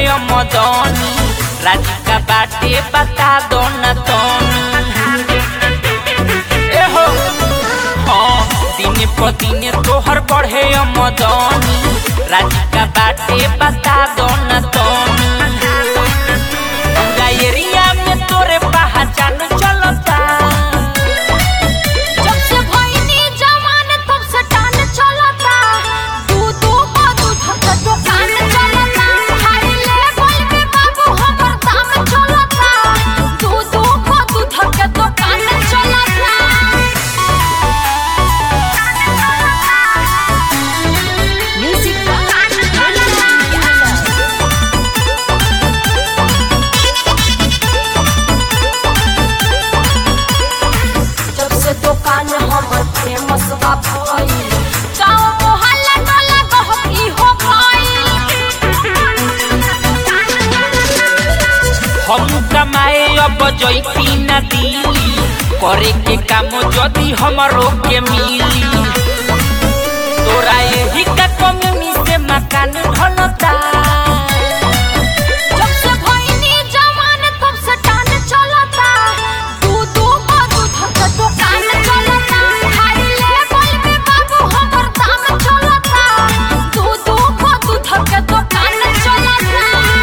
मदनी राधिका बाटे बता दो न तनी ए हो हाँ दिन प दिन तोहर बढ़े मदनी राधिका बाटे बता दो न तनी पूरा एरिया में तोरे पहचान चलता जब से भइनी जवान तब से टान चलता दू दू को दूध के दुकान चलता हाय लेवल पे बाबू हमर दाम चलता दू दू को दूध के दुकान चलता म्यूजिक जब से दुकान हमर फेमस बा भइल गाँव मोहल्ला टोला गहकी हो हम कमाए अब जैती न दिली करे के काम जदी हमरो के मिली तोरा यही का कमी से मकान ढलता जब से भइनी जवान तब से टान चलता दू दू को दूध के दुकान चलता हाय लेवल पे बाबू हमर दाम चलता दू दू को दूध के दुकान चलता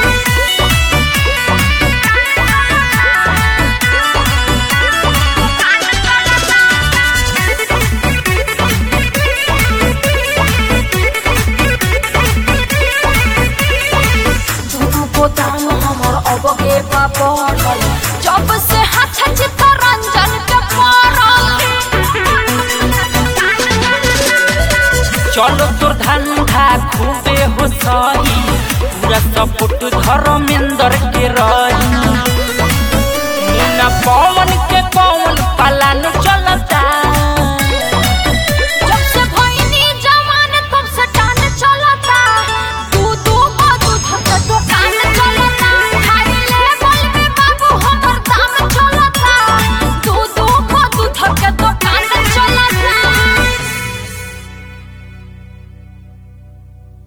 दूधू को दाम हमर अब के बढ़ल जब से हाथ चित्तरंजन के पड़ल चलो तोर धंधा खूबे हो सही पूरा सपोर्ट धर्म